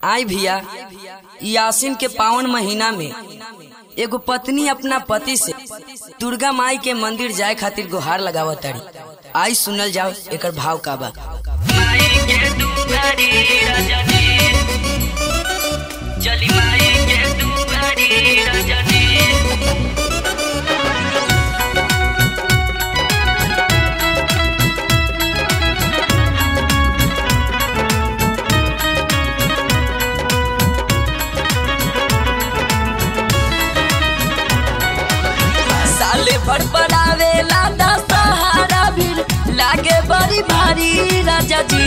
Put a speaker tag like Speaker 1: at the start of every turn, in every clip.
Speaker 1: आई भैया ई आसिन के पावन महीना में एगो पत्नी अपना पति से दुर्गा माई के मंदिर जाए खातिर गुहार लगावत तारी आई सुनल जाओ एकर भाव का बा
Speaker 2: माई के दुआरी राजा जी चली माई के दुआरी राजा जी
Speaker 1: साले भर बनावे लादा सहारा भी लागे बड़ी भारी राजा जी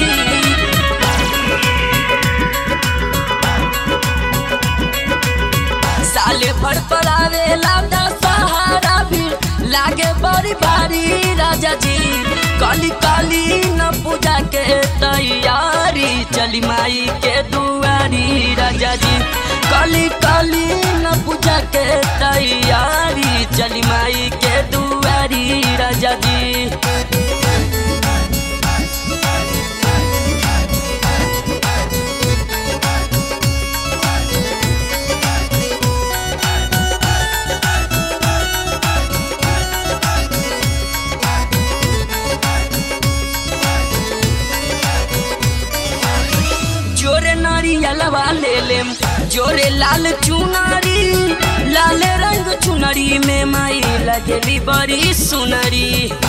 Speaker 1: साले भर पड़ावे लादा सहारा भी लागे बड़ी भारी राजा जी काली काली न पूजा के तैयारी चली माई के दुआरी राजा जी काली काली न पूजा के तैयारी चली माई के दुआरी राजा जी जोरे नारियलवा ले लेम जोरे लाल चुनरी लाल रंग चुनरी में माई लगेली बड़ी सुनरी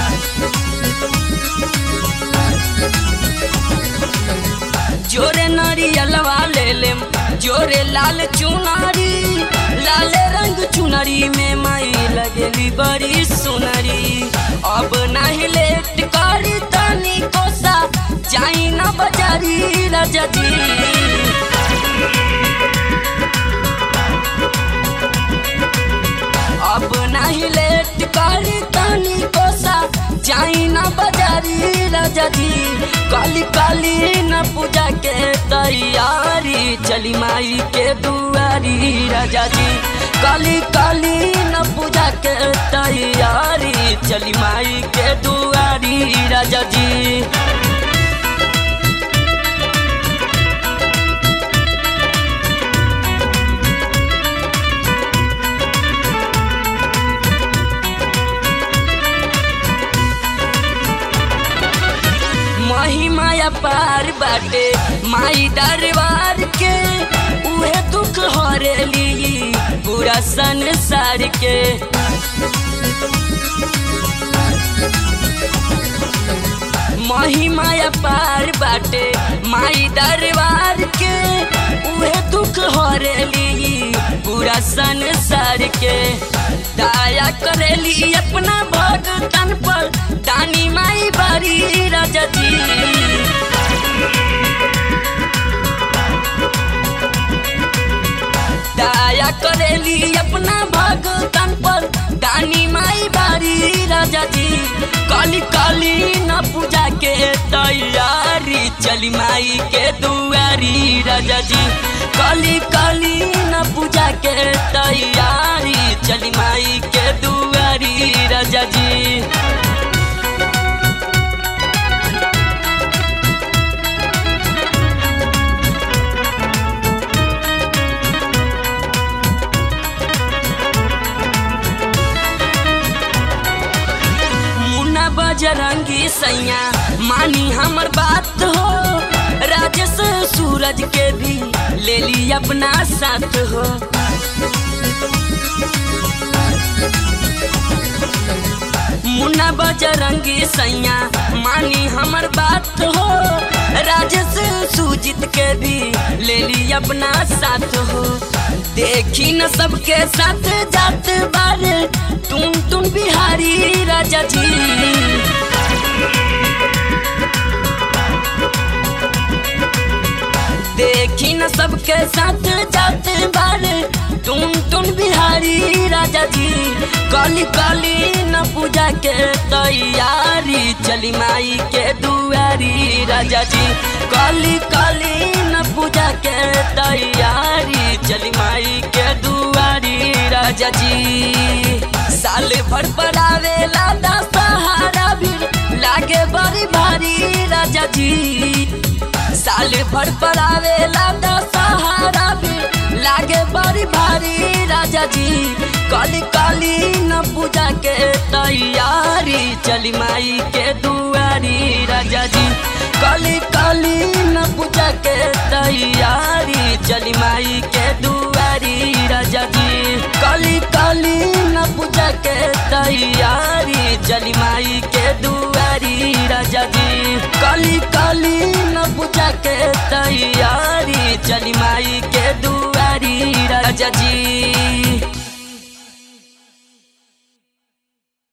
Speaker 1: जोरे नारियलवा ले लेम जोरे लाल चुनरी लाल रंग चुनरी में माई लगेली बड़ी सुनरी अब नहीं लेट करी तनी कोसा जाई ना बजारी राजा जी अब नहीं लेट करी तनी कोसा जाई ना बजारी राजा जी काली काली न पूजा के तैयारी चली माई के दुआरी राजा जी काली काली न पूजा के तैयारी चली माई के दुआरी राजा जी महिमाया पार बाटे माई दरबार के उहे दुख हरेली पूरा संसार के महिमाया पार बाटे माई दरबार के उहे दुख हरेली पूरा संसार के दया करेली अपना भगतन पर दानी माई बारी राजा जी दया करेली अपना भगतन पर दानी माई बारी राजा जी काली काली न पूजा के तैयारी चली माई के दुआरी राजा जी काली काली न पूजा के तैयारी चली माई के दुआरी राजा जी मुन्ना बजरंगी सैया मानी हमर बात हो राजेश सूरज के भी ले ली अपना साथ हो मुन्ना बजरंगी सैया मानी हमर बात हो राजेश सुजीत के भी ले ली अपना साथ हो देखी न सबके साथ जात बारे तुम तुम बिहारी राजा जी देखी न सबके साथ जात बारे तुम तुम बिहारी राजा जी काली काली न पूजा के तैयारी चली माई के दुआरी राजा जी काली काली न पूजा के तैयारी चली माई के दुआरी राजा जी साल भर पड़ावे लादा सहारा भी लागे बड़ी भारी राजा जी साल भर पड़ावे लादा सहारा काली काली न पूजा के तैयारी चली माई के दुआरी राजा जी काली काली न पूजा के तैयारी चली माई के दुआरी राजा जी काली काली न पूजा के तैयारी चली माई के दुआरी राजा जी काली काली न पूजा के तैयारी चली माई के दुआरी राजा जी